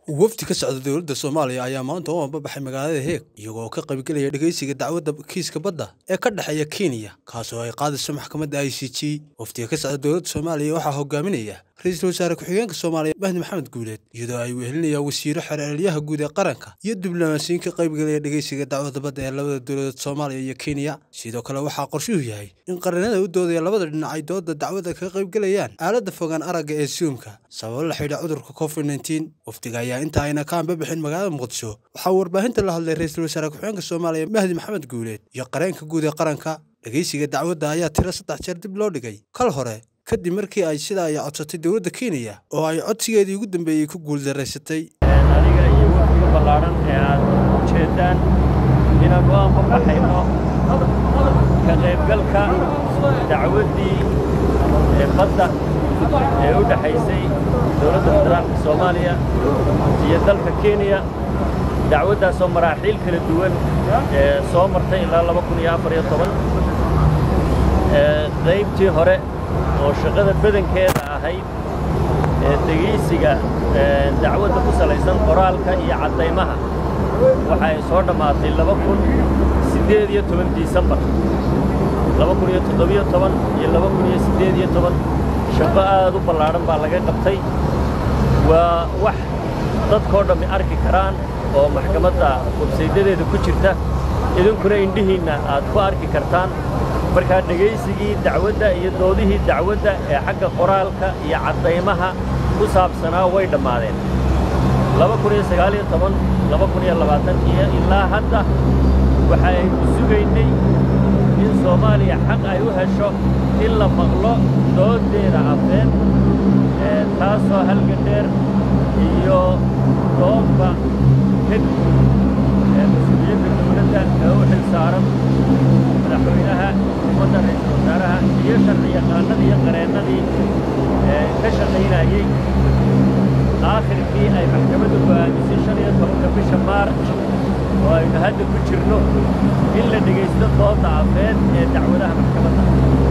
wafdi ka socda dowladda soomaaliya ayaa maanta u ambabaxay magaalada heeg iyagoo ka qaybgelaya dhegeysiga dacwadda kiiska badda ee ka dhexeeya kenya kaasoo ay qaadayso maxkamadda i c g wafdiga ka socda dowladda soomaaliya waxaa hogaaminaya ra-iisul wasaare ku-xigeenka soomaaliya mahdi maxamed guuleed iyadoo ay wehelinayaan wasiiro xeeralyaha guud ee qaranka iyo diblomaasiyiin ka qaybgelaya dhegeysiga dacwadda badda ee labada dowladood soomaaliya iyo kenya sidoo kale waxaa qorshuhu yahay in qaranada u doodaya labada dhinac ay dooda dacwadda ka qaybgelayaan aaladda fogaan aragga ee suumka sababo la xidha cudurka covid nteen wafdiga ayaa inta ayna ka ambabixin magaalada muqdisho waxaa warbaahinta la hadlay ra-iisul wasaare ku-xigeenka soomaaliya mahdi maxamed guuleed iyo qareenka guud ee qaranka dhegeysiga dacwadda ayaa tiro saddex jeer dib loo dhigay kal hore kadib markii ay sida ay codsatay dowladda kenya oo ay codsigeedii ugu dambeeyey ku guuldaraysatay aniga iyo wafdiga ballaadhan ee aad ujeeddaan inaan u anbabaxayno ka qaybgalka dacwaddii ee badda ee u dhexaysay dowladda federaalka soomaaliya iyo dalka kenya dacwaddaasoo maraaxiil kala duwan ee soo martay ilaa laba kun iyo afar iyo toban qaybtii hore oo shaqada badankeeda ahayd ee degaysiga dacwadda ku salaysan qoraalka iyo caddaymaha waxa ay soo dhammaatay laba kun siddeed iyo toban disembar laba kun iyo toddobiyo toban iyo laba kun iyo siddeed iyo toban shaqo aad u ballaadhan baa laga qabtay waa wax dadkoo dhammi arki karaan oo maxkamadda websaydadeeda ku jirta idinkuna indhihiinna aad ku arki kartaan markaa dhegaysigii dacwadda iyo doodihii dacwadda ee xagga qoraalka iyo caddaymaha ku saabsanaa way dhammaadeen laba kun iyo sagaaliyo toban laba kun iyo labaatan iyo ilaa hadda waxa aynu sugaynay in soomaaliya xaq ay u hesho in la maqlo dooddeeda afeen taasoo halgadheer iyo doodba kadib mas-uuliyadda dowladda ee u xil saaran madaxweynaha ummadda ra-iisul wasaaraha iyo sharci yaqaanadii iyo qareennadii ka shaqaynayey aakhirkii ay maxkamaddu go'aamisay shan iyo tobanka bisha maarj oo aynu hadda ku jirno in la dhegaysto doodda afeed ee dacwadaha maxkamadda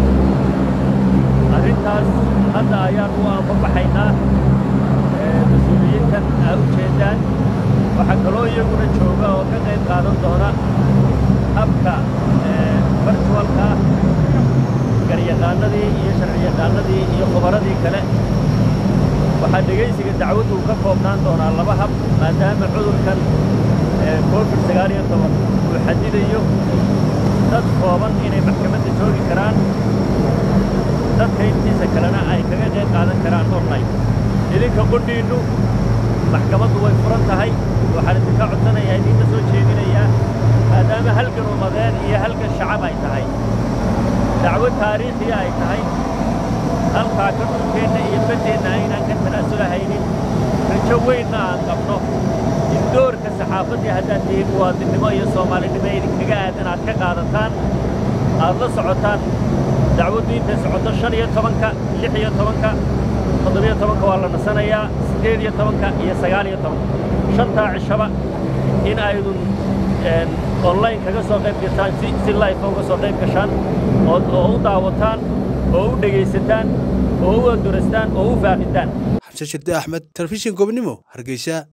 arrintaas hadda ayaan u anbabaxaynaa mas-uuliyiintan aa u jeeddaan waxaa kaloo iyaguna jooga oo ka qayb qaadan doona habka virtualka garyaqaanadii iyo sharci yaqaanadii iyo khubaradii kale waxaa dhegaysiga dacwaddu ka koobnaan doonaa laba hab maadaama cudurkan covid sagaal iyo toban uu xadidayo dad kooban inay maxkamadda joogi karaan dadka intiisa kalena ay kaga qayb qaadan karaan online idinka qudhiinnu maxkamaddu way furan tahay waxaan idinka codsanayaa idinka soo jeedinayaa maadaama halgan ummadeen iyo halgan shacab ay tahay dacwo taariikhiya ay tahay halkaa ka dhulkeenna iyo baddeenna aynaan ka tanaasulahaynin rajo weynna aan qabno in doorka saxaafaddii haddaad tihiin muwaadinnimo iyo soomaalinimo idinkaga aadan aad ka qaadataan aad la socotaan dacwaddu intay socoto shan iyo tobanka lix iyo tobanka toddobiyo tobanka waa la nasanayaa siddeed iyo tobanka iyo sagaal iyo tobanka shantaa cishaba in aydun online kaga soo qayb gashaan si life uga soo qayb gashaan oo u daawataan oo u dhegaysataan oo u adurastaan oo u faaqitaan xamse shirde axmed telefishin gobnimo hargeysa